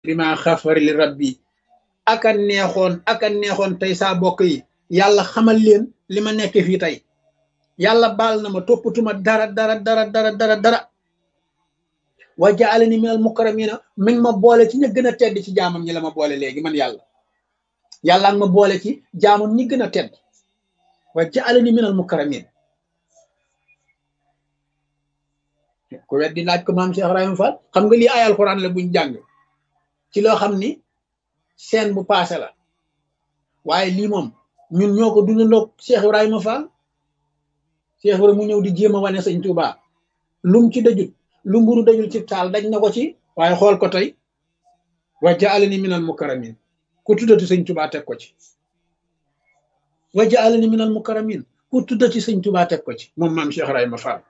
bima xafari li rabbi aka neexoon aka neexoon tey saa bokk yi yàlla xamal leen li ma nekk fii tey yàlla baal na ma toppatuma dara dara dara dara dara dara wa jaalani minal mukarramina mi ngi ma boole ci ña gën a tedd ci jaamam ñi la ma boole léegi man yàlla yàlla nga ma boole ci jaamam ñi gën a tedd wa jaalani minal mukarramin ku weddi laaj ko maam Cheikh Ibrahima Fall xam nga lii ay alxuraan la buñ jàng ci loo xam ni seen bu paase la waaye lii moom ñun ñoo ko dundandoog Cheikh Ibrahima Fall Cheikh Ibrahima mu ñëw di jéem a wane sëñ Touba lum ci dajut lu mburu dajul ci taal daj na ko ci waaye xool ko tey wa jaalani minal mukarramin ku tuddati sëñ Touba teg ko ci wa jaalani minal mukarramin ku tuddati sëñ Touba teg ko ci moom maam Cheikh Ibrahima Fall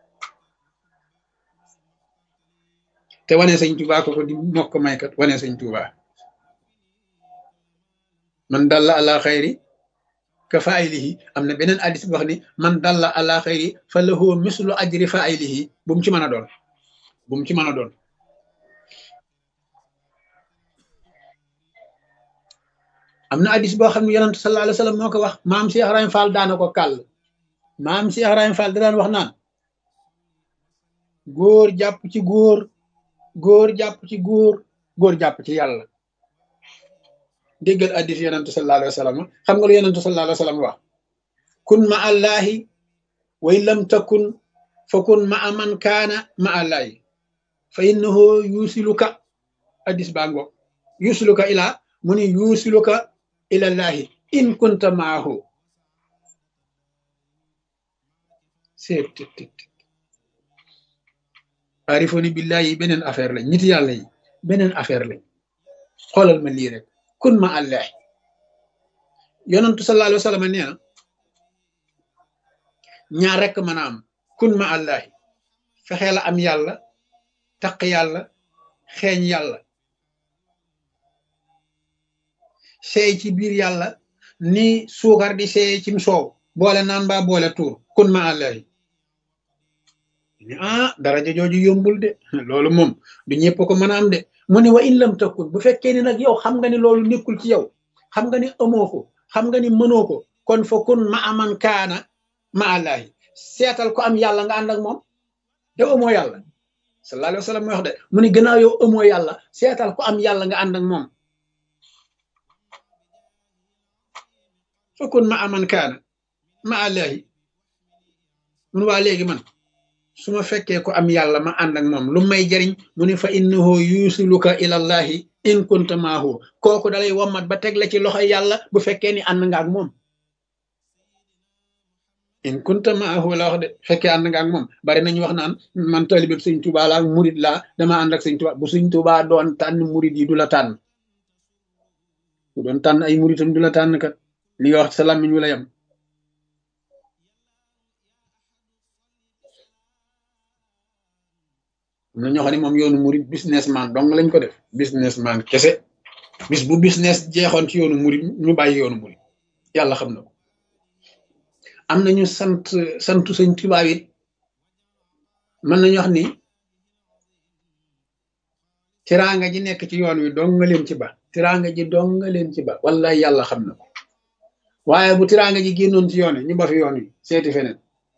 te wane sëñ Touba ko ko di mokk maykat wane sëñ Touba man dalla ala xayri ka faaylihi am na beneen addis bu wax ni man dalla ala xayri fa lahu mislu ajri faaylihi bu mu ci mën a doon bu mu ci mën a doon am na addis boo xam ne yonent sallallahu alayhi wa sallam moo ko wax maam Cheikh Ibrahima Fall daana ko kàll maam Cheikh Ibrahima Fall da daan wax naan góor jàpp ci góor góor jàpp ci góor góor jàpp ci yàlla déggal addis yonentu sallallahu alayhi wa sallam xam nga lu yonentu sallallahu alayhi wa sallam wax kun ma allahi way lam takun fa kun ma aman kaana ma allahi fa innahu yusiluka addis baa ngo yusiluka ila mu ni yusiluka ila llahi in kunta maahu seet arifoni billahi beneen affaire lañ nit yàlla yi beneen affaire lañ xoolal ma lii rek kun ma allah yonantu sallallahu alayhi wa sallam nee na ñaar rek mën a am kun ma allah fexee la am yàlla taq yàlla xeeñ yàlla seey ci biir yàlla ni suukar di seey cim soow boole naan ba boole tuur kun ma allah ah daraja jooju yombul de loolu moom du ñëpp ko mën a am de mu ne wa in lam takun bu fekkee ni nag yow xam nga ni loolu nekkul ci yow xam nga ni amoo ko xam nga ni mënoo ko kon fa kun ma aman kaana ma allahi seetal ko am yàlla nga ànd ak moom yow amoo yàlla sallallahu alayhi wa sallam mooy wax de mu ne gannaaw yow amoo yàlla seetal ko am yàlla nga ànd ak moom fa kun ma aman kaana ma allahi mun waa léegi man su ma fekkee ko am yàlla ma ànd ak moom lu may jariñ mu ne fa innahu yusiluka ilallahi in kunta maahu kooku dalay wommat ba teg la ci loxo yàlla bu fekkee ni ànd nga ak moom in kunta maahu la wax de fekkee ànd nga ak moom bari nañu wax naan man talibeb sëñ Tuubaa laa murid laa dama ànd ak sëñ Tuubaa bu sëñ Tuubaa doon tànn murid yi du la tànn bu doon tànn ay muridam du la tànn kat li nga wax sa làmmiñ wu la yem am na ñoo xam ne moom yoonu murid businessman dong lañ ko def businessman kese bis bu business jeexoon ci yoonu murid ñu bàyyi yoonu murid yàlla xam na ko am nañu sant santu sëñ Tuubaa it mën nañu wax ni tiraanga ji nekk ci yoon wi dong nga leen ci ba tiraanga ji dong nga leen ci ba wallahi yàlla xam na ko waaye bu tiraanga ji génnoon ci yoon wi ñu ba fi yoon wi seeti feneen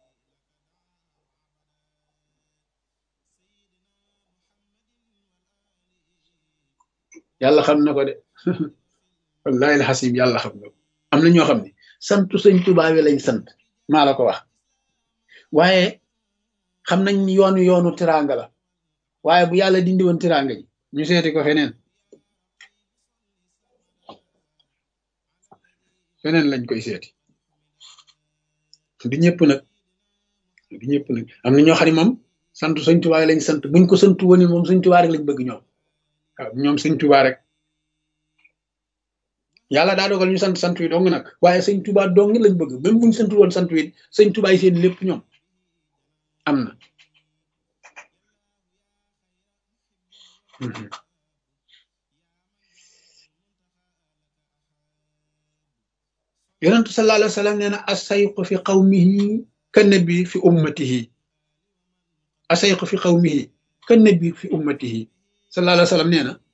yàlla xam na ko de wallahi alxasim yàlla xam na ko am na ñoo xam ne santu sëñ Tuubaa wi lañ sant maa la ko wax waaye xam nañ yoonu yoonu tiraanga la waaye bu yàlla dindi woon tiraanga ji ñu seeti ko feneen feneen lañ koy seeti du ñëpp nag du ñëpp nag am na ñoo xam ne moom santu sëñ Tuubaa wi lañ sant buñ ko santu woon moom sëñ Tuubaa rek lañ bëgg ñoom waaw ñoom sëñ Tuubaa rek yàlla daa dogal ñu sant sant wi dong nag waaye sëñ Tuubaa dong lañ bëgg même buñ sant woon sant wi sëñ Tuubaa yi seen lépp ñoom am na yonentu sallallahu alayhi wa sallam nee na asayqu fi qawmihi ka nabi fi ummatihi asayqu fi qawmihi ka nabi fi ummatihi sallallahu alayhi wa sallam nee na